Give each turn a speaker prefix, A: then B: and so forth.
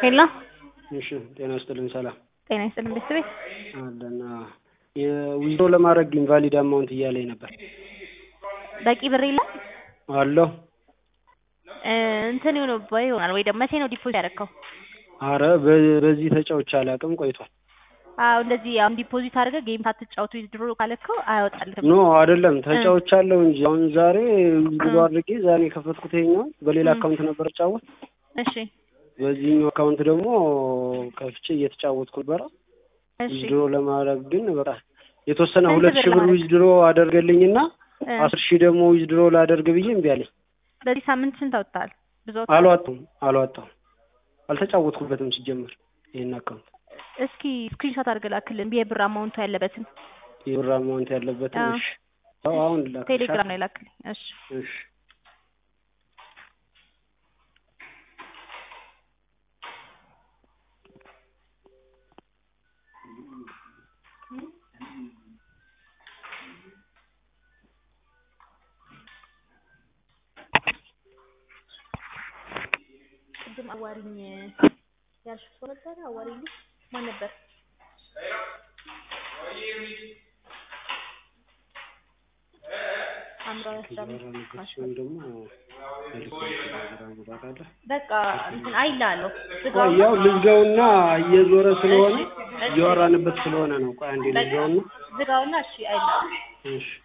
A: ሄሎ
B: እሺ ጤና ይስጥልኝ ሰላም
A: ጤና ይስጥልኝ ቤተሰቤት
B: አለን የዊዝድሮ ለማድረግ ኢንቫሊድ አማውንት እያለኝ ነበር
A: በቂ ብር የለም
B: አለሁ
A: እንትን ሆኖብህ ይሆናል ወይ ደግሞ መቼ ነው ዲፖዚት ያደረግከው
B: አረ በ- በዚህ ተጫውቼ አላውቅም ቆይቷል
A: አዎ እንደዚህ አሁን ዲፖዚት አድርገህ ጌም ሳትጫወቱ ዊዝድሮ ካለከው አያወጣልህም
B: ኖ አይደለም ተጫውቻለሁ እንጂ አሁን ዛሬ ዊዝድሮ አድርጌ ዛሬ የከፈትኩት ይኸኛው በሌላ አካውንት ነበር ጫወት
A: እሺ
B: በዚህኛው አካውንት ደግሞ ከፍቼ እየተጫወትኩ ነበረ
A: እሺ
B: ዊዝድሮ ለማድረግ ግን በቃ የተወሰነ
A: ስንት
B: ሁለት
A: ብር
B: ሺህ ብር
A: ለማድረግ?
B: ዊዝድሮ አደርገልኝና
A: እ
B: አስር ሺህ ደግሞ ዊዝድሮ ላደርግ ብዬ እምቢ አለኝ
A: በዚህ ሳምንት ስንት አውጥተሃል ብዙ አውጥተሃል?
B: አልዋጣሁም አልዋጣሁም አልተጫወትኩበትም ሲጀመር ይሄን አካውንት
A: እስኪ ስክሪንሾት አድርገህ ላክልን የብር አማውንቱ ያለበትን
B: የብር አማውንት ያለበትን
A: አዎ።
B: እሺ አዎ አሁን ላክልሻለሁ
A: ቴሌግራም ላይ ላክልኝ እሺ
B: እሺ
A: ቅድም አዋሪኝ ያልሽው ሰው ነበረ አዋሪኝ ልጅ ማን ነበር አምራዊ አስራ አምስት
B: ያለበት ሲሆን ደግሞ ቴሌግራም ታውቃለህ
A: በቃ እንትን አይልሃለሁ
B: ቆይ
A: ዝጋውና
B: ያው ልዝጋውና እየዞረ ስለሆነ
A: እሺ፣ እሺ።
B: እያወራንበት ስለሆነ ነው ቆይ አንዴ
A: በቃ
B: ልዝጋውና
A: ዝጋውና እሺ አይልሃለሁ
B: እሺ